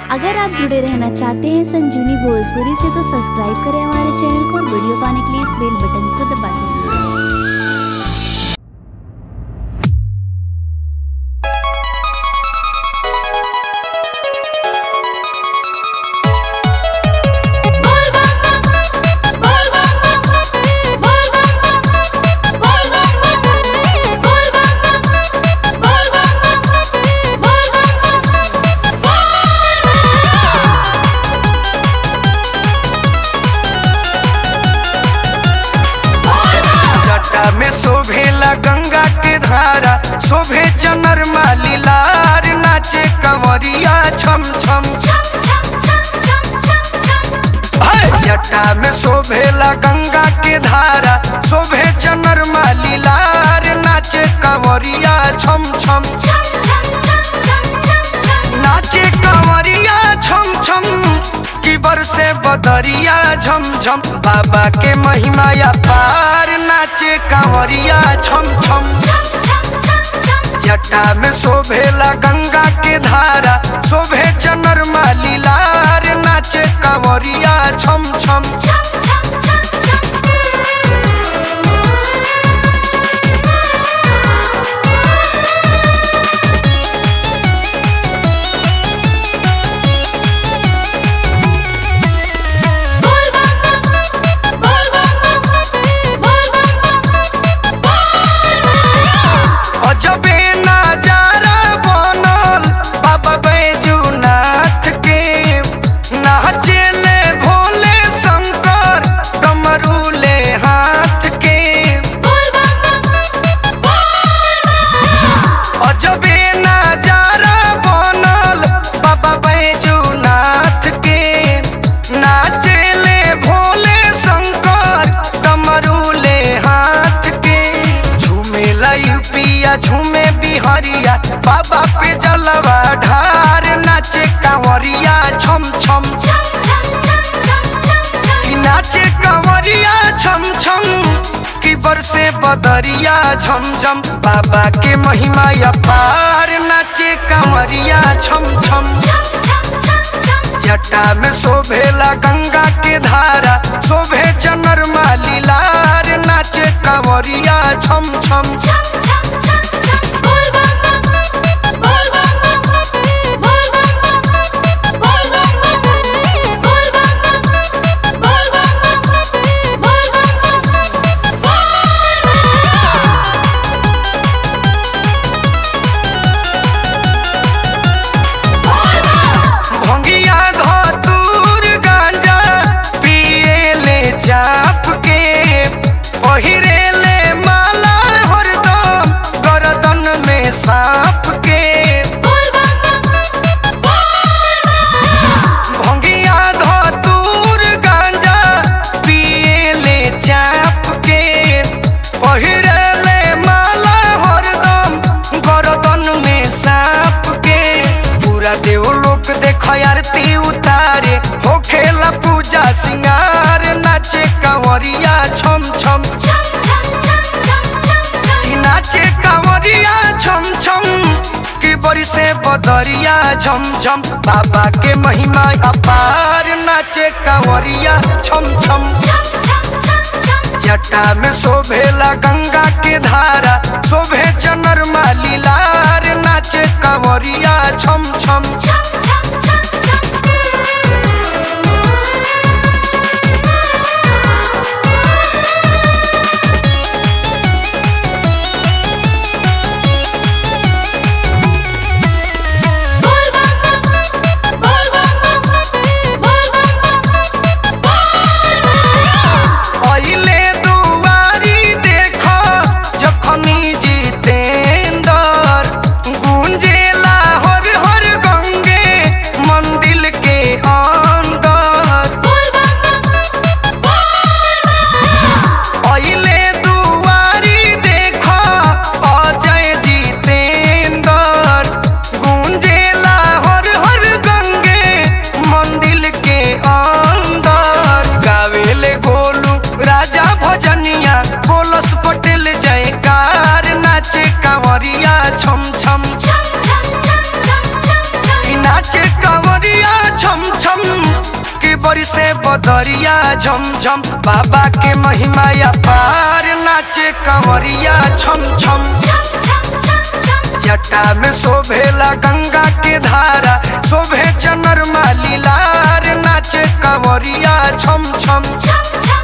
अगर आप जुड़े रहना चाहते हैं संजीवनी भोजपुरी से तो सब्सक्राइब करें हमारे चैनल को और वीडियो पाने के लिए इस बेल बटन को दबा दें जटा में शोभेला गंगा के धारा शोभे चनर माली लार नाचे कंवरिया छम छम है, जटा में शोभेला गंगा के धारा शोभे चनर माली लार नाचे कंवरिया छम छम नाचे कंवरिया छम छम की बरसे बदरिया झम झम बाबा के महिमा या पार नाचे कंवरिया छम छम जटा में शोभेला गंगा के धारा शोभे चनर माली लार नाचे कंवरिया छम छम अजबे नजारा बनल बाबा बैजूनाथ के नाचेले भोले शंकर डमरूले हाथ के अजबे नजारा बनल बाबा बैजूनाथ के नाचेले भोले शंकर डमरूले हाथ के झूमेला यूपिया झूमे बिहारिया बाबा पे जलवा ढार नाचे कांवरिया छम छम की नाचे कांवरिया छम छम की बरसे बदरिया झम झम बाबा के महिमा अपार नाचे कांवरिया छम छम जटा में शोभेला गंगा के धारा शोभे चनर माली लार नाचे कांवरिया छम छम भंगिया धतूर गांजा पिएले चाप के पहिरेले माला हरदम गर्दन में सांप के भंगिया धतूर गांजा पिएले चाप के पहिरेले माला हरदम गर्दन में सांप के पूरा देवलोक देख आरती उतारे हो खेला पूजा सिंगार नाचे कंवरिया छम छम की नाचे कंवरिया छम छम की बड़ी से बदरिया झम झम बाबा के महिमा अपार नाचे कंवरिया छम छम जटा में शोभेला गंगा के धारा शोभे चनर माली लार नाचे कंवरिया छम छम पहिले दुआरी देख जखनी जितेंदर गुंजेला हर हर गंगे बरसे बदरिया झमझम बाबा के महिमा अपार नाचे कंवरिया छम छम जटा में शोभेला गंगा के धारा शोभे चनर मालीलार नाचे कंवरिया छम छम